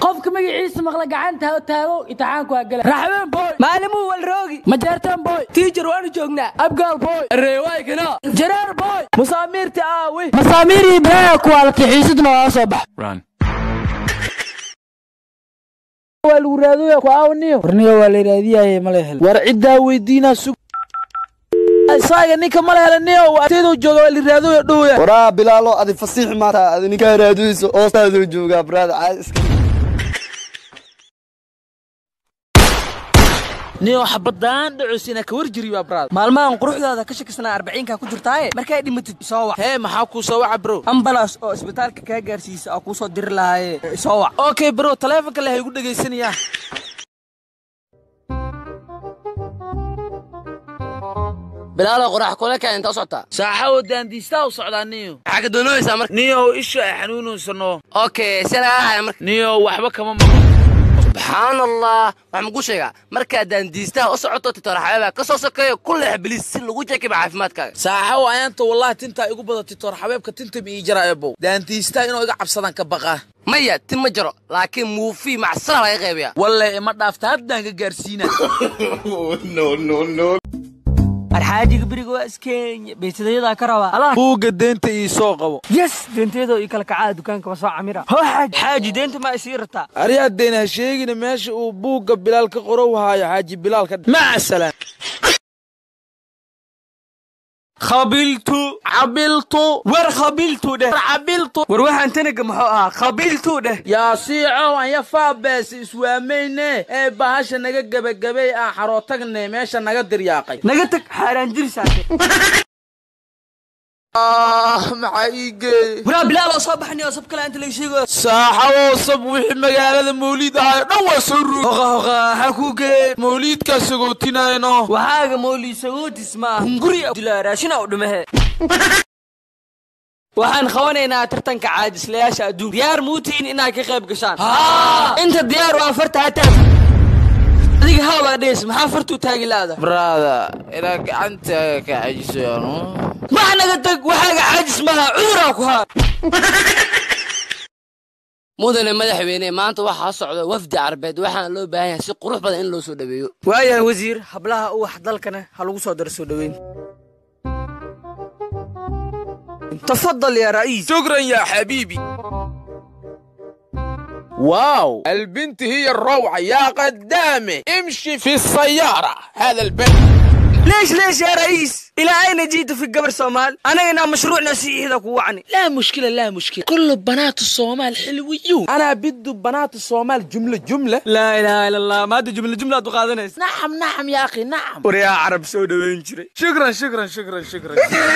qofka magaciisa maqla gacanta taago imtixaanku waa gala raxween boy maalimuu walroogi majeerteen boy tiijar waanu joognaa abgaal boy reewaykana jareer boy musaamiirta aawi masaamiirii balaaya kuwaalata xiisadna waa soo bax Run. waa lagu raadooya ku aawniyo warniga waa la raadiyaye mala hel war ciddaa weydiinaa sug isaaga ninka mala helaniyo artayduu jooga waa la raadooya dhowya waraa bilaalo adi fasiix maata adi ninkaa raaduyso hoostaaduu joogaa baraada caadi iska niyo xabadaan dhacosina ka war jiri waa braad maalmahan quruxdaada ka shakisnaa arbaciinka ku jirtaaye markay dhimatid soo wac hee maxaa kuu soo waca bro ambalas oo isbitaalka kaa gaarsiisa oo kuu soo diri lahaaye soo wac okay bro taleefonka leh igu dhegaysanaya bilaalo qorax kule ka inta u socotaa saaxawo daandiistaa u socdaa niyo maxaa ka doonaysaa marka niyow isha ay xanuunaysano okay si lagaa haya marka niyow waxba kama maqan subxaan allah waxaan mugu sheegaa markaa daandiistaha u socoto titoor xabeebaa ka soo sokeeyo ku leex bilis si lagu jekiba caafimaadkaaga saaxawo ayaanta wallahi tintaa igu badatay toor xabeebka tinta ma ii jara ebow daandiistaa inuu iga cabsadaan ka baqaa maya tin ma jaro laakiin muufii macsara laga qaybayaa walle ima dhaafta haddaan ka gaarsiina arxaajiga beriga waa iskeenya baytadayadaa ka rabaa allah buugga deenta ii soo qabo yes deentayadoo ii kala kacaa dukaanka ma soo camira hoo xaaji xaaji deenta ma isii rataa aryaa deena ha sheegina meesha uu buugga bilaal ka qorow haayo xaaji bilaal ka maca salaam khabiltu cabiltu war khabiltu dheh cabiltu war waxaan tanaga muxuu ahaa khabiltu dheh yaa siicow anya faabeesi iswaamayne ee bahasha naga gebagabay aan xarootagne meesha naga diryaaqay naga tag xaaraan jirisaate maxaa ii geeyey waraa bilaal oo soo baxnay oo sab kale inta laga sheegayo saaxawow sab wixii magaalada mawliid ahayo dhan waa soo ruug hoqa hoqa waxaa kuu geeyey mawliidkaa sagootinayno waxaaga moolii sagootis maaha hunguri dilaa raashina u dhimahe waxaan qabanaynaa tartanka caajislayaasha adduunka diyaar muutiin inaad ka qayb gashaan inta diyaar waa farta hataa adiga haabaa dhees maxaa fartuu taagi laada brada ilaa gacanta ka cajisoyaano max naga tag waxaaga caajis maaha cuduraa ku haa mudane madaxweyne maanta waxaa socda wafdi carbeed waxaana loo baahan yahay si qurux badan in loo soo dhaweeyo waayahay wasiir hablaha uwax dalkana ha lagu soo daro soo dhoweyn tafadal yaa ra'iis شكرا يا حبيبي واو البنت هي الروعة يا قدامي امشي في السيارة هذا البنت ليش ليش يا رئيس إلى أين جئت في قبر صومال أنا هنا مشروع نسيء هذا وعني لا مشكلة لا مشكلة كل بنات الصومال حلويون أنا بدو بنات الصومال جملة جملة لا إله إلا الله ما أدري جملة جملة تقاذنس نعم نعم يا أخي نعم وريا عرب سودا وين جري شكرا شكرا شكرا شكرا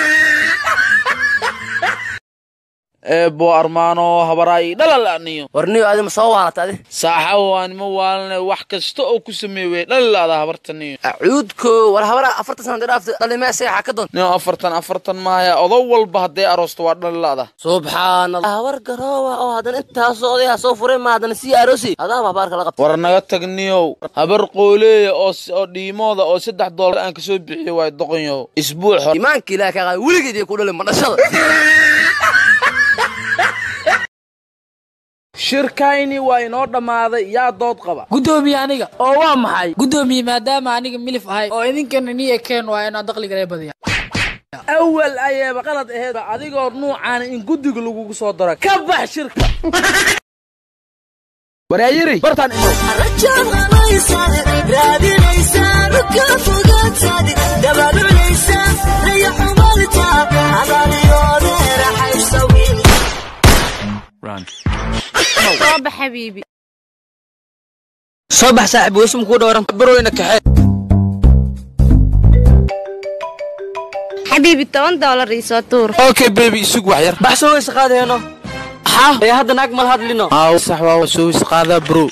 eebo armaano habaraay dhalalaaniyo warniyo adi ma soo waarata adi saaxa waan ma waalne wax kasta oo ku sameeye dhalalaada habartaniyo acuudko war habara afartan sana dhaafta dhalimee seexa ka doon nin afartan afartan maahaya odow walba hadday aroosto waa dhalalaada subxaan allah habar garoowa oo haddana intaasoo odayaa soo furay ma haddana sii aroosi adaaba habaarka la qabta war naga tagniyow habar qooleeya oo s- oo dhiimooda oo saddex doolar aan kasoo bixiyo waay doqonyahow isbuuc hore iimaanka ilaah ka qaad weligeed iyo ku dhalin madhashada shirkayni waa inoo dhammaaday yaa dood qaba gudoomiye aniga oo waa maxay gudoomiye maadaama aniga milif ahay oo idinkana niya keen waa inaan dakhliga lee badiya awal ayaaba qalad aheed adigoo nuucaana in guddiga lagugu soo daro ka bax shirka waraayiri bartaan imow Run. صوب حبيبي صبح صاحب واسم كو دوران baroyna kaxee حبيبي 10 دولار يسوى تور okay baby isug wax yar بحسو ويس قادينو ها يا هذا ناك مال هاد لينو aa sax waa soo is qaadaa bro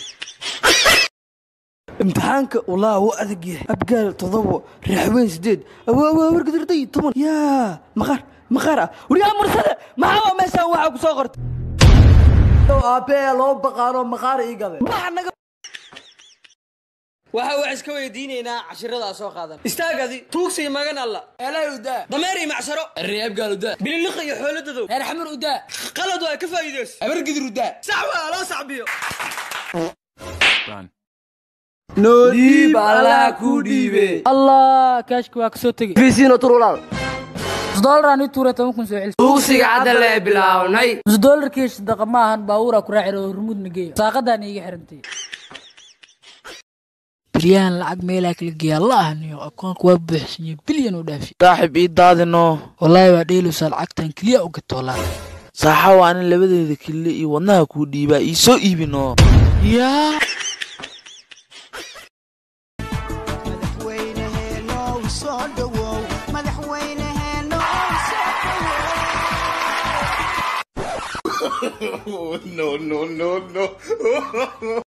امتحانك والله هو أذق يحيى أبقال تضوى رحوين سديد أوا أوا ورقد ردي طبعا يا مخار مخارة وريا مرسلة ما هو ما سوى وعك صغرت أبي لو بقارو مخار إيقظة ما نق waxa wax iska weydiinaynaa cashiradaa soo qaadan istaagadi tuugsiga magan alla eelay udaa dameer iyo macsaro reeb gaal udaa bililiqa iyo xooladadow reer xamar udaa qalad waa ka faa'iidays abargidir udaa sax waa loo sacbiyo noo dhiib allaha kuu dhiibe allah kaashka waa kasoo tegey fiisiino tur walaal nus doolaraan ii tuuray toban kun soo celis tuugsiga hadda lee bilaawnay nus doolarkii sadaqa ma ahan baabuuraa ku raaci oo hormuudna geeya saaqadaan iiga xirantay bilyahan lacag meelaa kala geeyaa la ahaniyo akoonka waa buuxsanyay bilyan u dhaafi saaxib ii daadino wallaahi waa dheelusaa lacagtan keliya u gatoolaan saaxa waa nin labadeeda kille iyo wadnaha kuu dhiibaa ii soo iibino yaa no, no, no, no.